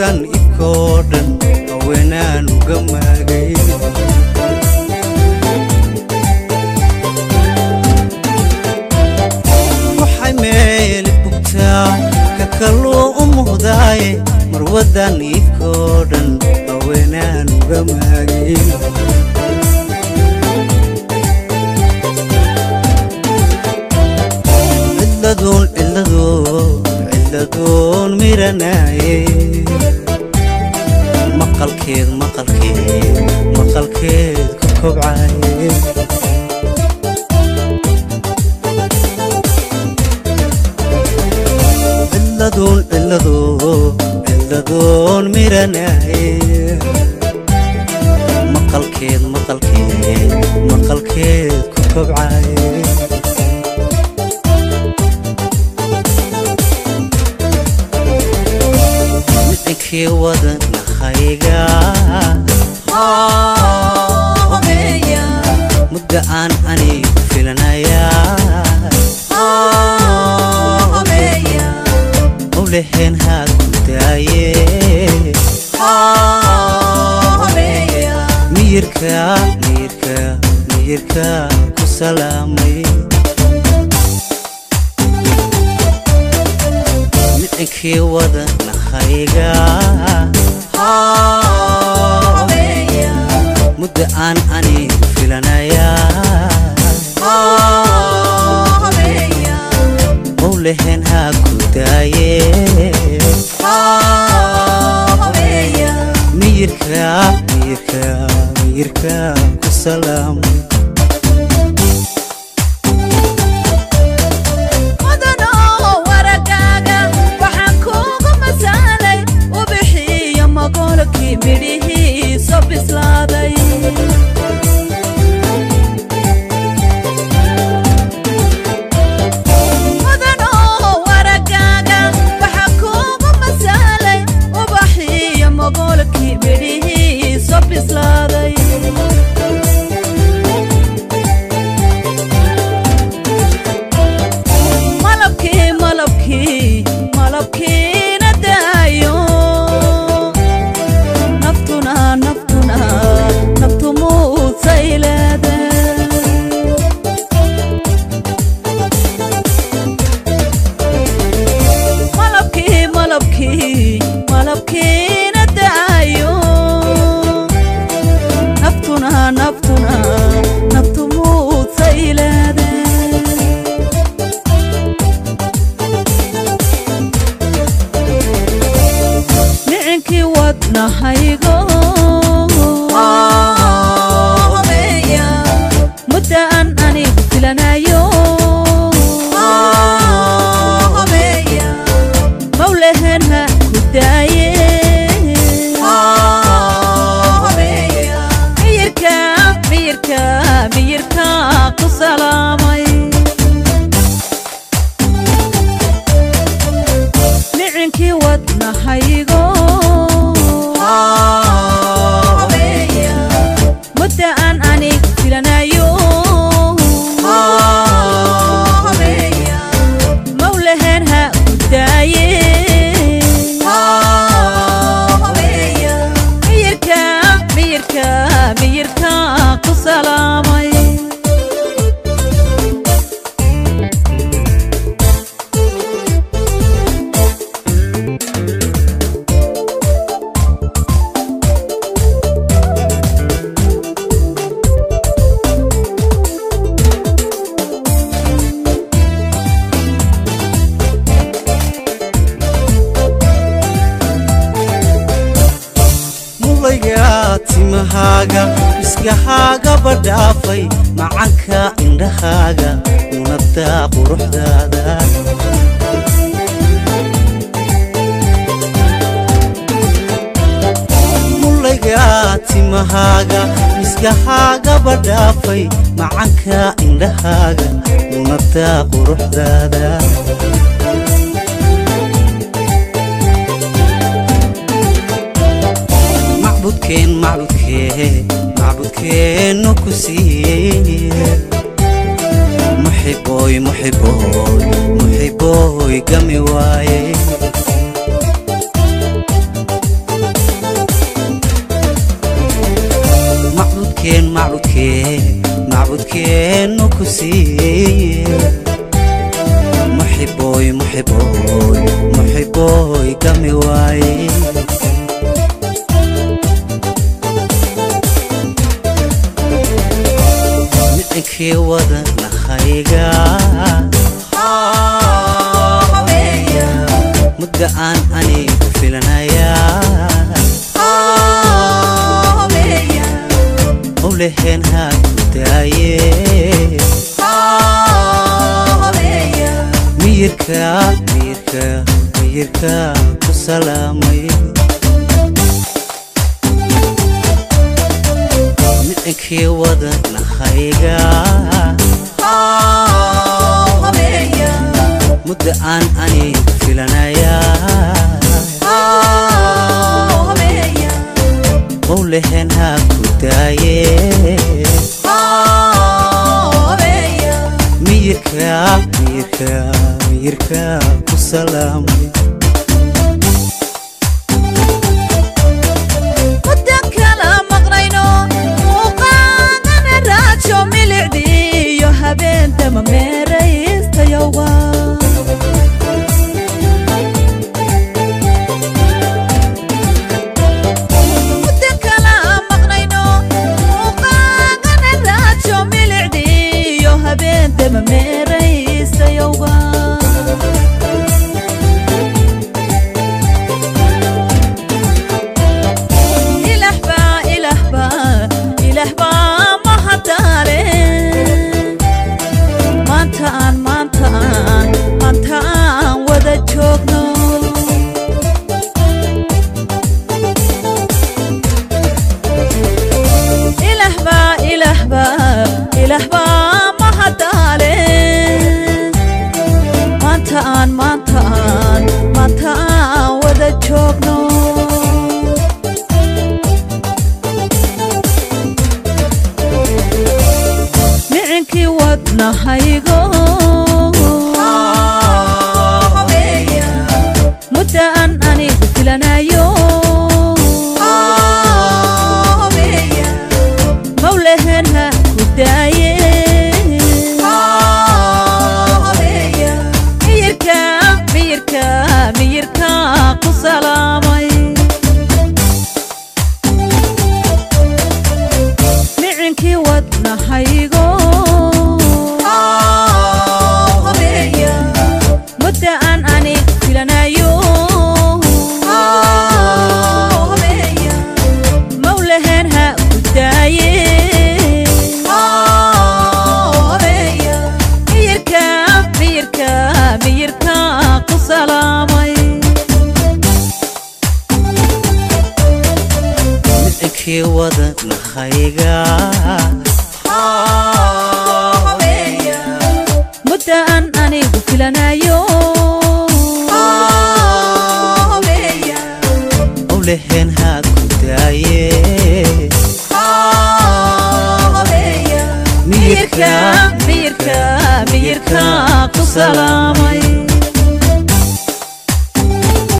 marwadan ifkoo dhan haweenaan uga maagay waxay meeli bugtaa ka kalluu u muuqdaaye marwadan ifkoo dhan haweenaan uga maagay ciladuun ciladuun ciladuun miranaaye maqalkeed maqalkeed maqalkeed ku kobcaye ciladuun ciladuun ciladuun miranaaye maqalkeed maqalkeed maqalkeed ku kobcaye micinkii wadanahayga mudda aan anigu filanayaa mawlaheen haa ku daaye miyirka miyirka miyirka ku salaamay micinkii wadanahayga mudda aan anigu filanayaa mawlaheen haa ku daaye miyirka miyirka miyirka ku salaamay mudanoo waragaaga waxaan kuugu masaalay ubixiyo magolkii midhihiiso bislaaday mudanoo waragaaga waxaan kuugu masaalay ubaxiyo magolkii midhihiiso bislaaday malabkii malabkii malabkiina daayo naftuna naftuna naftu muusay leede malabkii malabkii malabkiina daayo naftuna naftuna naftu muusay leede micinkii wadnahaygo mudda aan anigu filanayo mawlaheen ha ku daaye miyirka miyirka miyirka ku salaamay micinkii wadnahaygo mudda aan anigu filanayo mawlaheen ha ku daaye miyirka miyirka miyirka ku salaamay mulayga timahaaga iskahaaga badhaafay macanka indhahaaga unabda quruxdaada mulayga timahaaga iskahaaga badhaafay macanka indhahaaga unabda quruxdaada macbudkeen macbudkeen macbudkeennu ku siiye muxiboy muxiboy muxiboy gami waaye muraadkeennu ku siiye muxiboy muxiboy muxiboy gami waaye micinkii wada nahayga mudda aan anigu filanayaa owleheen haa ku daaye miyirka miyirka miyirka ku salaamay micinkii wada nahayga mudda aan anigu filanayaa owleheen haa ku daaye miyirka miyirka miyirka ku salaamay mudan kala maqnayno muuqaadana raajo milicdiiyo habeentama meeraystayowa mudan kala maqnayno muuqaadana raajo milicdiiyo habeentama meeraystayowa ilahba ilahba ilahba mahadaale maanta aan maanta aan maanta aan wada joogno ilahba ilahba ilahba mahadaale maanta aan maanta aan maanta aan wada joogno micinkii wadnahaygo mudda aan anigu filanayo mawlaheen ha ku daaye miyirka miyirka miyirka ku salaamay micinkii wadnahaygo mudda aan anigu filanayo mawlaheen ha ku daaye miyirka miyirka miyirka ku salaamay micinkii wada nahayga mudda aan anigu filanayo owleheen haa ku daaye miyirka miyirka miyirka ku salaamay